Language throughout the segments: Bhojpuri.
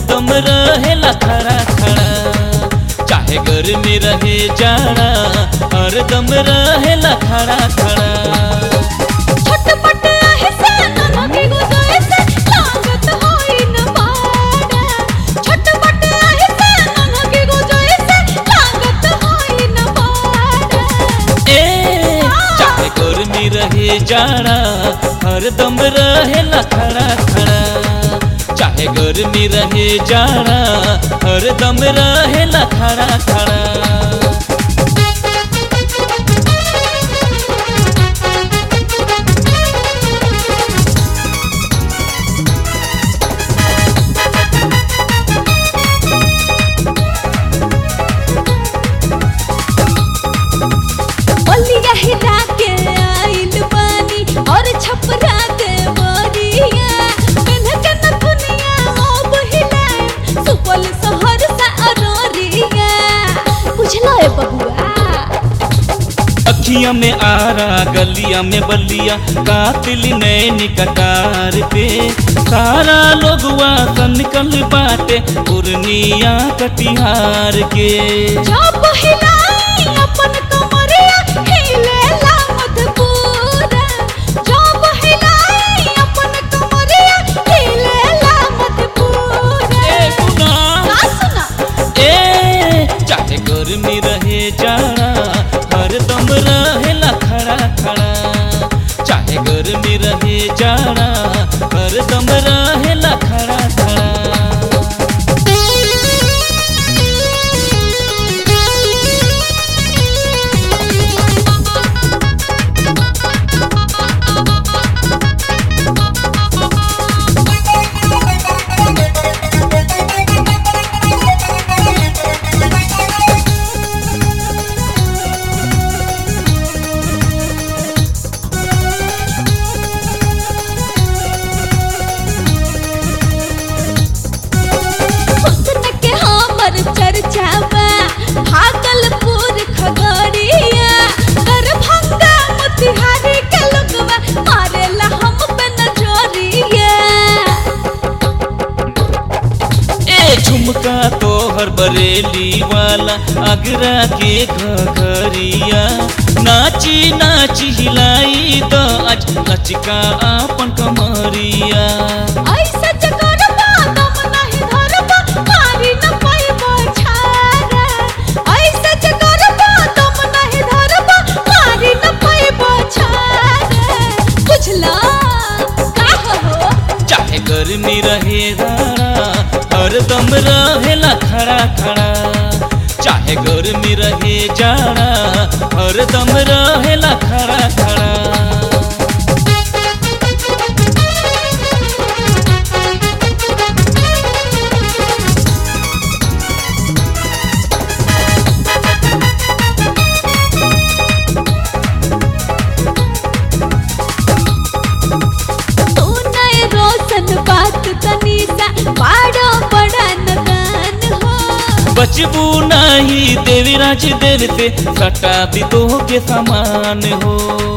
हरदम रहेला खड़ा खड़ा चाहे गर्मी रहे जाड़ा हरदम रहेला खड़ा खड़ा छटपट ऐसे नमके गुजरे से लागत होई न पाड़ा छटपट ऐसे नमके गुजरे से लागत होई न पाड़ा ए चाहे गर्मी रहे जाड़ा हरदम रहेला खड़ा खड़ा चाहे गर्मी रहे जाड़ा हरदम रहेला खड़ा खड़ा बलिया हिला के आइल बानी और छपरा के बोरिया कन्ह के नथुनिया अब हिलाए सुपल शहर सा अरोरिया बुझलो ए बबुआ अखिया में आरा गलिया में बलिया कातिल नैनी कटार पे सारा लोगवा निकल बाटे पूर्णिया कटिहार के जब हिलाई अपन कमरिया हिलेला मधुपुरा जब हिलाई अपन कमरिया हिलेला मधुपुरा ए गुना का सुना ए चाहे गर्मी रहे जाड़ा हरदम रहेला खड़ा खड़ा चाहे गर्मी रहे जाड़ा हरदम रहेला खड़ा खड़ा हुस्न के हमर चर्चा बा भागलपुर खगड़िया दरभंगा मोतिहारी के लोगवा मारेला हम पे नजरिया ए झुमका तोहर बरेली वाला आगरा के घघरिया नाची नाची हिलाई द आज नचिका आपन कमरिया ऐसे जगरबा दम नहीं धरबा मारी न पैबा छारा ऐसे जगरबा दम नहीं धरबा मारी न पैबा छारा बुझला का हो चाहे गर्मी रहे राड़ा हरदम रहेला खड़ा खड़ा चाहे गर्मी रहे जाड़ा हरदम रहेला खड़ा खड़ा तू नए रोशन बात तनी सा पाड़ो बड़ा नदान हो बचबू नहीं देवीराज देर से सटा दी तो के समान हो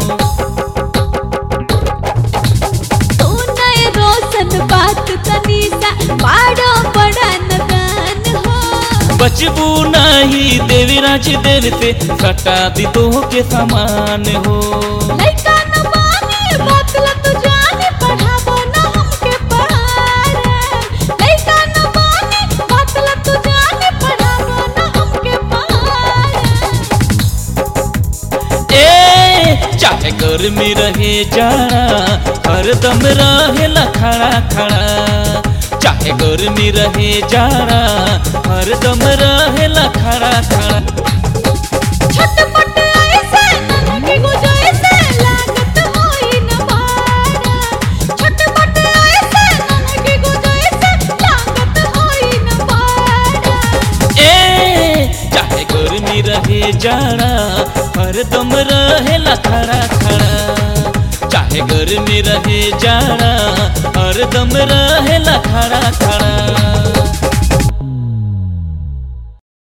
तू नए रोशन बात तनी सा पाड़ो बड़ा नदान हो बचबू नहीं देवीराज देर से सटा दी तो के समान हो लइका न माने बात ला तू जाने पढ़ाबो न हमके पढ़ारे लइका न माने बात ला तू जाने पढ़ाबो न हमके पढ़ारे ए चाहे गर्मी रहे जाड़ा हरदम रहेला खड़ा खड़ा चाहे गर्मी रहे जाड़ा हरदम रहेला खड़ा खड़ा छटपट ऐसे ननके गुजरे से लागत होई न पारा छटपट ऐसे ननके गुजरे से लागत होई न पारा ए चाहे गर्मी रहे जाड़ा हरदम रहेला खड़ा खड़ा चाहे गर्मी रहे जाड़ा हरदम रहेला खड़ा खड़ा